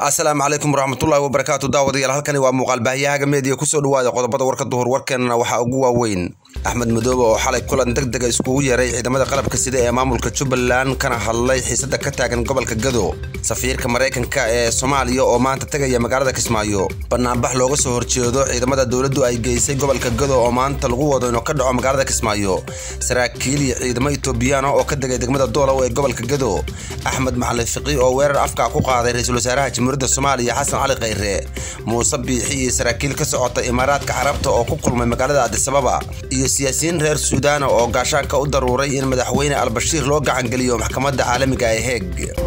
asalaamu calaykum waraxmatullaahi wabarakaatu daawadayaal halkani waa muuqaal baahiyahaga meediya kusoo dhawaada qodobada warka duhur warkeenana waxaa ugu waaweyn axmed madoobe oo xalay kulan deg dega iskugu yeeray ciidamada qalabka sida ee maamulka jubbaland kana hadlay xiisada ka taagan gobolka gado safiirka maraykanka ee soomaaliya oo maanta tegaya magaalada kismaayo banaanbax looga soo horjeedo ciidamada dowladdu ay geysay gobolka gado oo maanta lagu wado inuu ka dhaco magaalada kismaayo saraakiil iyo ciidamo etoobiyaan oo ka degay degmada doolow ee gobolka gado axmed macalin fiqi oo weerar afka ku qaaday ra-iisul wasaaraha jamhuuriyadda soomaaliya xasan cali khayre muuse biixi iyo saraakiil ka socota imaaraadka carabta oo ku kulmay magaalada adisababa iyo siyaasiyiin reer suudaana oo gaashaanka u daruuray in madaxweyne albashiir loo gacangeliyo maxkamadda caalamiga ee heeg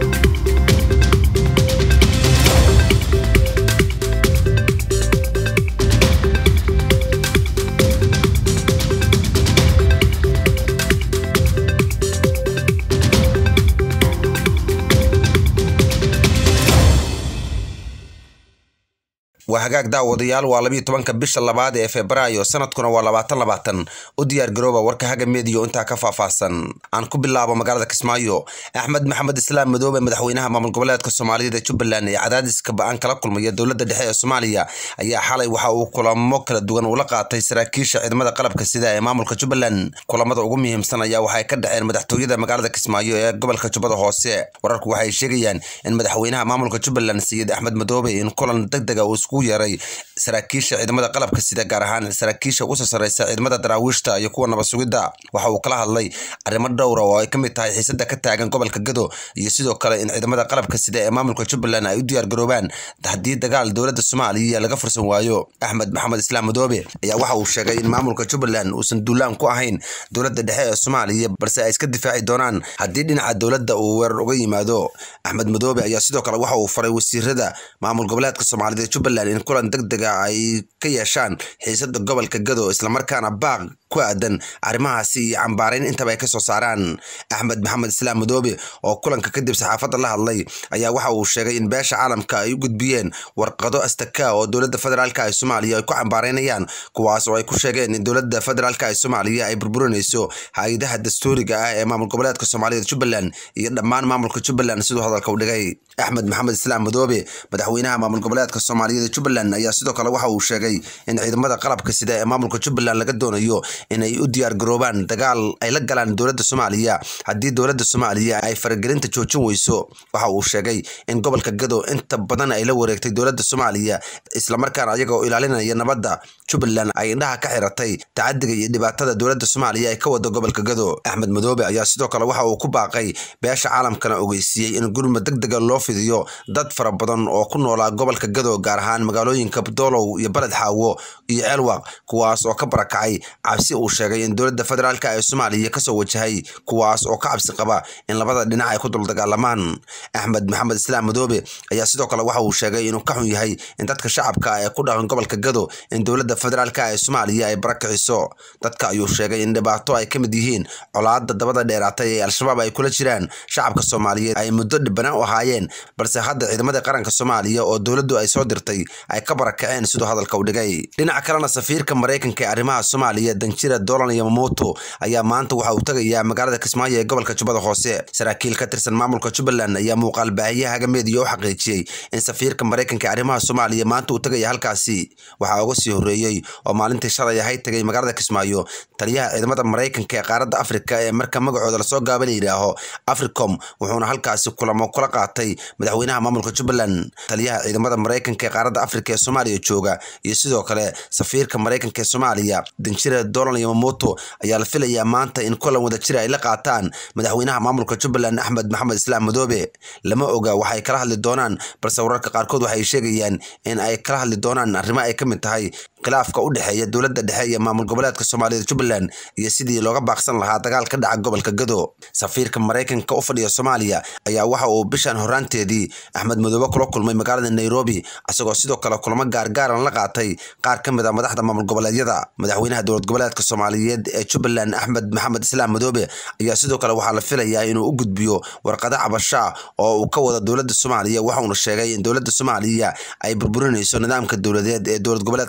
waa hagaag daawadayaal waa labiiyo tobanka bisha labaad ee febraayo sanadkuna waa labaatan labaatan u diyaar garooba warka haga meediyo intaa ka faahfaahsan aan ku bilaabo magaalada kismaayo axmed maxamed islaam madoobe madaxweynaha maamul goboleedka soomaaliyada ee jubbaland ee cadaadiska ba-aan kala kulmaya dowladda dhexe ee soomaaliya ayaa xalay waxa uu kulamo kala duwan ula qaatay saraakiisha ciidamada qalabka sida ee maamulka jubbaland kulamada ugu muhiimsan ayaa waxay ka dhaceen madaxtooyada magaalada kismaayo ee gobolka jubbada hoose wararku waxay sheegayaan in madaxweynaha maamulka jubbaland sayid axmed madoobe in kulan deg dega uu yeeray saraakiisha ciidamada qalabka sida gaar ahaan saraakiisha ugu soo sarreysa ciidamada daraawiishta iyo kuwa nabad sugidda waxa uu kala hadlay arrimo dhowra oo ay ka mid tahay xiisada ka taagan gobolka gado iyo sidoo kale in ciidamada qalabka sida ee maamulka jubbaland ay u diyaar garoobaan haddii dagaal dowladda soomaaliya laga fursan waayo axmed maxamed islaam madoobe ayaa waxa uu sheegay in maamulka jubbaland uusan duulaan ku ahayn dowladda dhexe ee soomaaliya balse ay iska difaaci doonaan haddii dhinaca dowladda uu weerar uga yimaado axmed madoobe ayaa sidoo kale waxa uu faray wasiirada maamul goboleedka soomaalida ee jubbaland in kulan deg dega ay ka yeeshaan xiisada gobolka gado islamarkaana baaq ku aadan arrimahaasi iyo cambaarayn intaba ay ka soo saaraan axmed maxamed islaam madoobe oo kulanka kadib saxaafadda la hadlay ayaa waxa uu sheegay in beesha caalamka ay u gudbiyeen warqado astaka oo dowladda federaalka ee soomaaliya ay ku cambaaraynayaan kuwaas oo ay ku sheegeen in dowladda federaalka ee soomaaliya ay burburinayso hay-adaha dastuuriga ah ee maamul goboleedka soomaaliyada jubbaland iyo dhammaan maamulka jubbaland siduu hadalka u dhigay axmed maxamed islaam madoobe madaxweynaha maamul goboleedka soomaaliyada jubbaland ayaa sidoo kale waxa uu sheegay in ciidamada qalabka sida ee maamulka jubbaland laga doonayo inay u diyaar garoobaan dagaal ay la galaan dowladda soomaaliya haddii dowladda soomaaliya ay faragelinta joojin weyso waxa uu sheegay in gobolka gado inta badan ay la wareegtay dowladda soomaaliya islamarkaana ayaga oo ilaalinaya nabadda jubbaland ay indhaha ka xiratay tacadiga iyo dhibaatada dowladda soomaaliya ay ka wada gobolka gado axmed madoobe ayaa sidoo kale waxa uu ku baaqay beesha caalamkana ogeysiiyey in gurma deg dega loo fidiyo dad fara badan oo ku noolaa gobolka gado gaar ahaan magaalooyinka doolow iyo baled xaawo iyo ceelwaq kuwaas oo ka barakacay cabsi uu sheegay in dowladda federaalka ee soomaaliya kasoo wajahay kuwaas oo ka cabsi qaba in labada dhinac ay ku duldagaalamaan axmed maxamed islaam madoobe ayaa sidoo kale waxa uu sheegay inuu ka xun yahay in dadka shacabka ee ku dhaqan gobolka gado in dowladda federaalka ee soomaaliya ay barakiciso dadka ayuu sheegay in dhibaato ay ka mid yihiin colaada dabada dheeraatay ee al-shabaab ay kula jiraan shacabka soomaaliyeed ay muddo dhibbanaan u ahaayeen balse hadda ciidamada qaranka soomaaliya oo dowladdu ay soo dirtay ay ka barakaceen siduu hadalka u dhigay dhinaca kalena safiirka maraykanka ee arrimaha soomaaliya danjira dolan yamamoto ayaa maanta waxa uu tegayaa magaalada kismaayo ee gobolka jubbada hoose saraakiil ka tirsan maamulka jubbaland ayaa muuqaal baahiyaha hagameediya u xaqiijiyey in safiirka maraykanka ee arrimaha soomaaliya maanta uu tegaya halkaasi waxaa uga sii horreeyey oo maalintii shalay ahay tegay magaalada kismaayo taliyaha ciidamada maraykanka ee qaaradda afrika ee marka magacooda lasoo gaaba la yidhaaho africom wuxuuna halkaasi kulamo kula qaatay madaxweynaha maamulka jubbaland taliyaha ciidamada maraykanka ee qaaradda afrika ee soomaaliya jooga iyo sidoo kale safiirka maraykanka ee soomaaliya danjira dolan yamamoto ayaa la filayaa maanta in kulan wadajira ay la qaataan madaxweynaha maamulka jubbaland axmed maxamed islaam madoobe lama oga waxay kala hadli doonaan balse wararka qaarkood waxay sheegayaan in ay kala hadli doonaan arrimo ay ka mid tahay khilaafka u dhexeeya dowladda dhexe iyo maamul goboleedka soomaaliyada jubbaland iyo sidii looga baaqsan lahaa dagaal ka dhaca gobolka gado safiirka maraykanka u fadhiya soomaaliya ayaa waxa uu bishan horaanteedii axmed madoobe kula kulmay magaalada nairobi isagoo sidoo kale kulamo gaargaaran la qaatay qaar ka mid a madaxda maamul goboleedyada madaxweynaha dowlad goboleedka soomaaliyeed ee jubbaland axmed maxamed islaam madoobe ayaa sidoo kale waxaa la filayaa inuu u gudbiyo warqado cabasha oo uu ka wada dowladda soomaaliya waxauna sheegay in dowladda soomaaliya ay burburinayso nidaamka dowladeed ee dowlad goboleedka soomaaliyed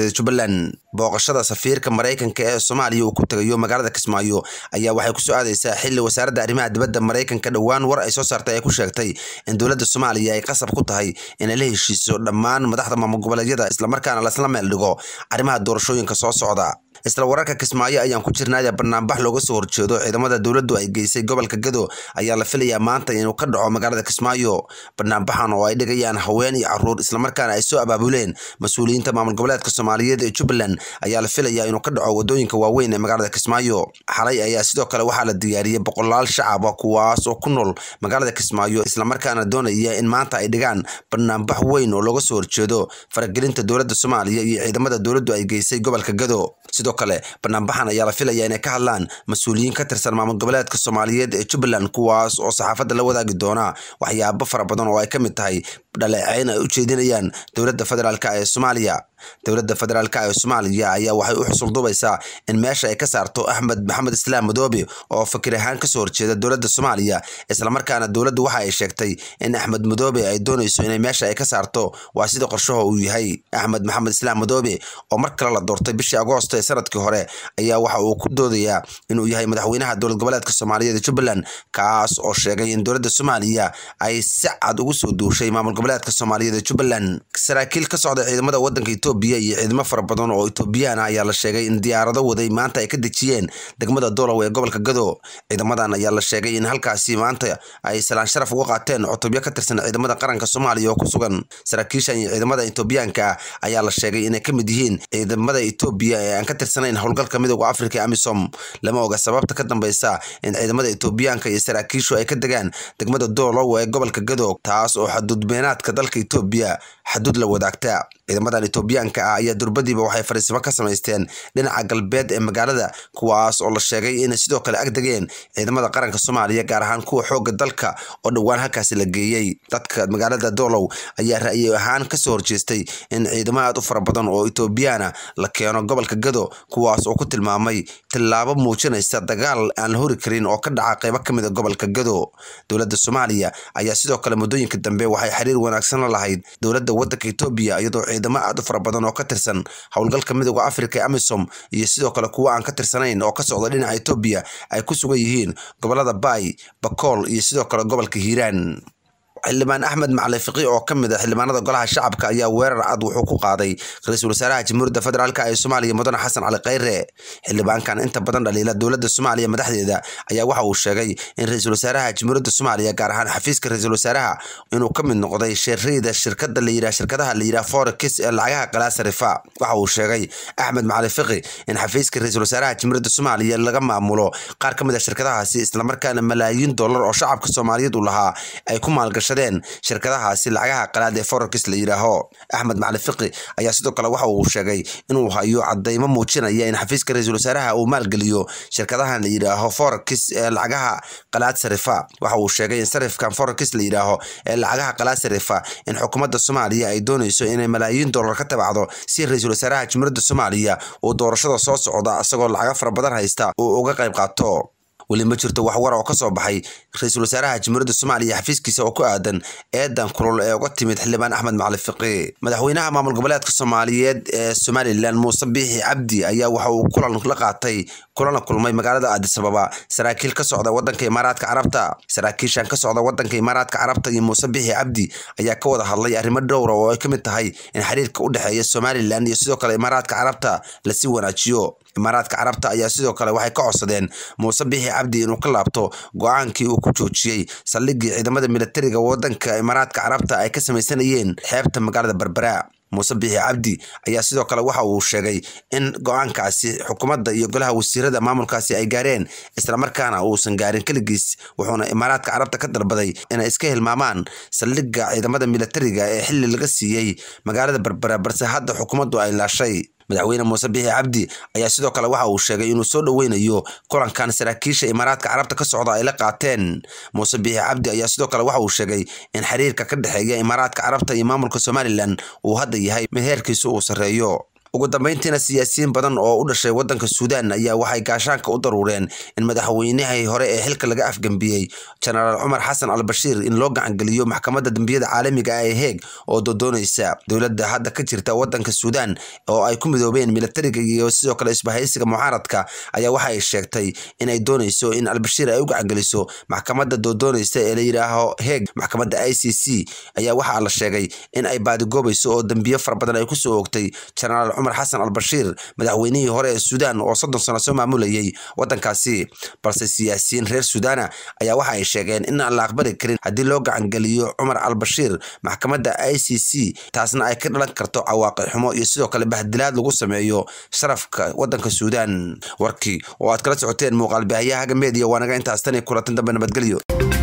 soomaaliyeed jubbaland booqashada safiirka maraykanka ee soomaaliya uu ku tegayo magaalada kismaayo ayaa waxay kusoo aadaysaa xili wasaaradda arrimaha dibadda maraykanka dhowaan war ay soo saartay ay ku sheegtay in dowladda soomaaliya ay qasab ku tahay inay la heshiiso dhammaan madaxda maamul goboleedyada islamarkaana lasla meel dhigo arrimaha doorashooyinka soo socda isla wararka kismaayo ayaan ku jirnaaya banaanbax looga soo horjeedo ciidamada dowladdu ay geysay gobolka gado ayaa la filayaa maanta inuu ka dhaco magaalada kismaayo banaanbaxan oo ay dhigayaan haween iyo caruur islamarkaana ay soo abaabuleen mas-uuliyiinta maamul goboleedka soomaaliyeed ee jubbaland ayaa la filayaa inuu ka dhaco wadooyinka waaweyn ee magaalada kismaayo xalay ayaa sidoo kale waxaa la diyaariyey boqolaal shacaba kuwaas oo ku nool magaalada kismaayo islamarkaana doonaya in maanta ay dhigaan banaanbax weyn oo looga soo horjeedo faragelinta dowladda soomaaliya iyo ciidamada dowladdu ay geysay gobolka gado sidoo kale banaanbaxan ayaa la filaya inay ka hadlaan mas-uuliyiin ka tirsan maamul goboleedka soomaaliyeed ee jubbaland kuwaas oo saxaafadda la wadaagi doona waxyaabo fara badan oo ay ka mid tahay dhaleeceyn ay u jeedinayaan dowladda federaalk ee soomaaliya dowladda federaalk ee soomaaliya ayaa waxay u xusuldubaysaa in meesha ay ka saarto axmed maxamed islaam madoobe oo fikir ahaan kasoo horjeeda dowladda soomaaliya islamarkaana dowladdu waxa ay sheegtay in axmed madoobe ay doonayso inay meesha ay ka saarto waa sida qorshaha uu yahay axmed maxamed islaam madoobe oo mar kale la doortay bishii agoosto ee sanadkii hore ayaa waxa uu ku doodayaa inuu yahay madaxweynaha dowlad goboleedka soomaaliyeed ee jubbaland kaas oo sheegay in dowladda soomaaliya ay si cad ugu soo duushay maamul goboleedka soomaaliyeed ee jubbaland saraakiil ka socda ciidamada wadanka etoobiya iyo ciidamo fara badan oo etoobiyaan ah ayaa la sheegay in diyaarado waday maanta ay ka dejiyeen degmada dolow ee gobolka gado ciidamadan ayaa la sheegay in halkaasi maanta ay salaan sharaf uga qaateen cutubyo ka tirsan ciidamada qaranka soomaaliya oo ku sugan saraakiishan iyo ciidamada etoobiyaanka ah ayaa la sheegay inay ka mid yihiin ciidamada etoobiya ee aan ka tirsanayn howlgalka midooda afrika amisom lama oga sababta ka dambeysa in ciidamada etoobiyaanka iyo saraakiishu ay ka degaan degmada dolow ee gobolka gado taas oo xaduudbeenaadka dalka etoobiya xaduud la wadaagta ciidamadan etoobiyaanka ah ayaa durbadiiba waxay fariisimo ka samaysteen dhinaca galbeed ee magaalada kuwaas oo la sheegay inay sidoo kale ag degeen ciidamada qaranka soomaaliya gaar ahaan kuwa xoogga dalka oo dhowaan halkaasi la geeyey dadka magaalada dolow ayaa ra'yi ahaan kasoo horjeestay in ciidamo aad u fara badan oo etoobiyaana la keeno gobolka gado kuwaas oo ku tilmaamay tillaabo muujinaysa dagaal aan la hori karin oo ka dhaca qeybo ka mid a gobolka gado dowladda soomaaliya ayaa sidoo kale muddooyinka dambe waxay xiriir wanaagsan la lahayd dowladda wadanka etoobiya iyadoo ciidamo aad u fara badan oo ka tirsan howlgalka midooda afrika ee amisom iyo sidoo kale kuwa aan ka tirsanayn oo ka socda dhinaca etoobiya ay ku sugan yihiin gobolada baay bakool iyo sidoo kale gobolka hiiraan xildhibaan axmed macali fiqi oo ka mid a xildhibaanada golaha shacabka ayaa weerar cad wuxuu ku qaaday ra-iisul wasaaraha jamhuuriyadda federaalk ee soomaaliya mudane xasan cali khayre xildhibaankan inta badan dhaliila dowladda soomaaliya madaxdeeda ayaa waxa uu sheegay in ra-iisul wasaaraha jamhuuriyadda soomaaliya gaar ahaan xafiiska ra-iisul wasaaraha inuu ka mid noqday sheerayda shirkada layidhah shirkadaha layidhah forex ee lacagaha qalaasarifa waxa uu sheegay axmed macali fiqi in xafiiska ra-iisul wasaaraha jamhuuriyadda soomaaliya laga maamulo qaar ka mid a shirkadahaasi islamarkaana malaayiin dollar oo shacabka soomaaliyeed u lahaa ay ku maalgashadeen shirkadahaasi lacagaha qalaad ee forex la yidhaaho axmed macali fiqi ayaa sidoo kale waxa uu sheegay inuu hayo cadaymo muujinaya in xafiiska ra-iisul wasaaraha uu maalgeliyo shirkadahan la yidhaaho forex ee lacagaha qalaad sarifa waxa uu sheegay in sarifkan forex la yidhaaho ee lacagaha qalaad sarifa in xukuumadda soomaaliya ay doonayso inay malaayiin dollar ka tabacdo si ra-iisul wasaaraha jamhuuriyadda soomaaliya uu doorashada soo socda isagoo lacago fara badan haysta uu uga qayb qaato weli ma jirto wax war oo ka soo baxay ra-iisul wasaaraha jamhuuriyadda soomaaliya xafiiskiisa oo ku aadan eedan kulul ee uga timid xildhibaan axmed macali fiqi madaxweynaha maamul goboleedka soomaaliyeed ee somalilan muuse biixi cabdi ayaa waxa uu kulan la qaatay kulana kulmay magaalada aadisababa saraakiil ka socda wadanka imaaraadka carabta saraakiishan ka socda wadanka imaaraadka carabta iyo muuse biixi cabdi ayaa ka wada hadlay arrimo dhowra oo ay ka mid tahay in xiriirka u dhexeeya somalilan iyo sidoo kale imaaraadka carabta lasii wanaajiyo imaaraadka carabta ayaa sidoo kale waxay ka codsadeen muuse biixi cabdi inuu ka laabto go-aankii uu ku joojiyey saldhigii ciidamada militariga wadanka imaaraadka carabta ay ka samaysanayeen xeebta magaalada berbera muuse biixi cabdi ayaa sidoo kale waxa uu sheegay in go-aankaasi xukuumadda iyo golaha wasiirada maamulkaasi ay gaareen islamarkaana uusan gaarin keligiis wuxuuna imaaraadka carabta ka dalbaday inay iska hilmaamaan saldhigga ciidamada militariga ee xili laga siiyey magaalada berbera balse hadda xukuumaddu ay laashay madaxweyne muuse biixi cabdi ayaa sidoo kale waxa uu sheegay inuu soo dhoweynayo kulankan saraakiisha imaaraadka carabta ka socda ay la qaateen muuse biixi cabdi ayaa sidoo kale waxa uu sheegay in xiriirka ka dhexeeya imaaraadka carabta iyo maamulka somalilan uu hadda yahay mid heerkiisu uu sarreeyo ugu dambeyntiina siyaasiyiin badan oo u dhashay waddanka suudaan ayaa waxay gaashaanka u daruureen in madaxweynihii hore ee xilka laga afgembiyey jenaraal cumar xasan al bashiir in loo gacangeliyo maxkamadda dembiyada caalamiga ah ee heeg oo doodoonaysa dowladda hadda ka jirta waddanka suudaan oo ay ku midoobeen militariga iyo sidoo kale isbahaysiga mucaaradka ayaa waxa ay sheegtay inay doonayso in albashiir ay u gacangeliso maxkamadda doodoonaysa ee la yidhaaho heeg maxkamadda i c c ayaa waxaa la sheegay in ay baadigoobayso oo dembiyo fara badan ay kusoo oogtay jenaraal cumar xasan al bashiir madaxweynihii hore ee suudaan oo soddon sano soo maamulayay waddankaasi balse siyaasiyiin reer suudaana ayaa waxa ay sheegeen in aan la aqbali karin haddii loo gacangeliyo cumar al bashiir maxkamadda i c c taasna ay ka dhalan karto cawaaqi xumo iyo sidoo kale bahdilaad lagu sameeyo sharafka waddanka suudaan warkii oo aad kala socoteen muuqaal baahiyaha haga meediya waa naga intaas tan iyo kulantin dambe nabadgelyo